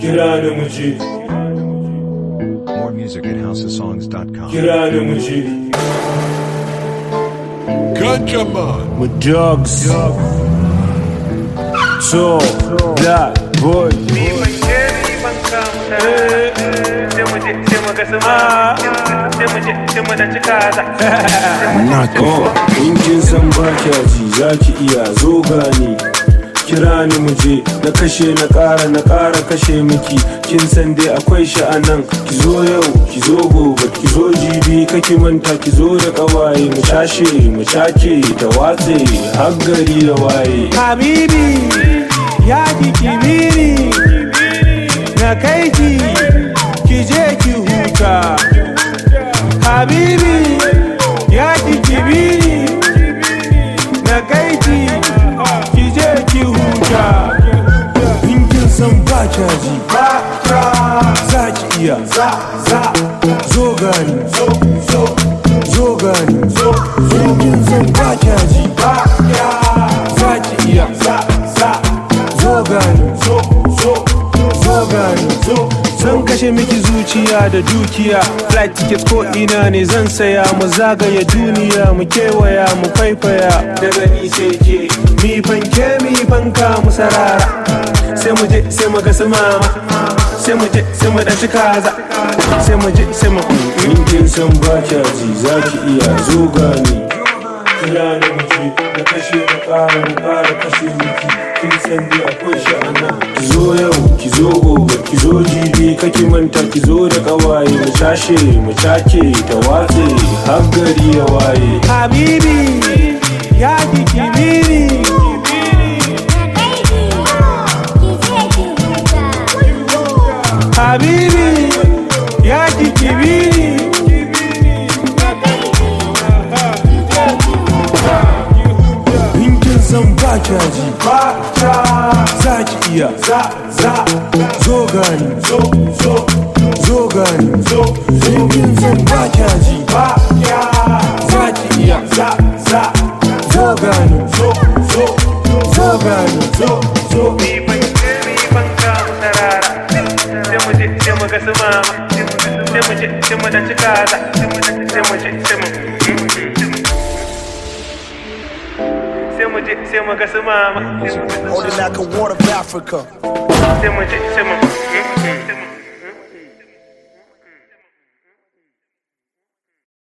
kira ni mu je More music at houseofsongs.com. kira ni mu je Gunjaman. mu dogs so black boy Oh, in kin san ba kya ji za ki iya zo gani kira ni mu je na kashe na ƙara na ƙara kashe miki kin san dai akwai sha'anan ki zo yau ki zo gobe ki zo jibi kake manta ki zo da ƙawaye mu cashe mu cake ta watse har gari ya waye Habibi ya ki kibiri na kai ki ki je ki huta Habibi ya ki kibiri na kai ki ki je ki huta In kin san ba kya ji ba za ki iya za za zo gani zo zo zo gani zo zo In kin san ba kya ji ba za ki iya za za zo gani zo zo zo gani zo zan kashe miki zuciya da dukiya flight tickets ko ina ne zan saya mu zagaya duniya mu kewaya mu faifaya daga ni sai ke mi fanke mi fanka mu sarara sai mu je sai mu ga su mama sai mu je sai mu dan kaza sai mu je sai mu in kin san ba kya ji za ki iya zo gani kira ni mu je na kashe na ƙara na ƙara kashe miki kin san dai akwai sha'ana ki zo yau ki zo gobe ki zo jibi kake manta ki zo da ƙawaye mu cashe mu cake ta watse har gari ya waye Habibi ya ki kibiri Habibi ya ki kibiri In kin san ba kya ji ba za ki iya za za zo gani zo zo zo gani zo In kin san ba kya ji ba za ki iya za za zo gani zo zo zo gani zo zo Sai mu ga su mama, More music at Holding like a water of Africa. sai mu je, sai mu.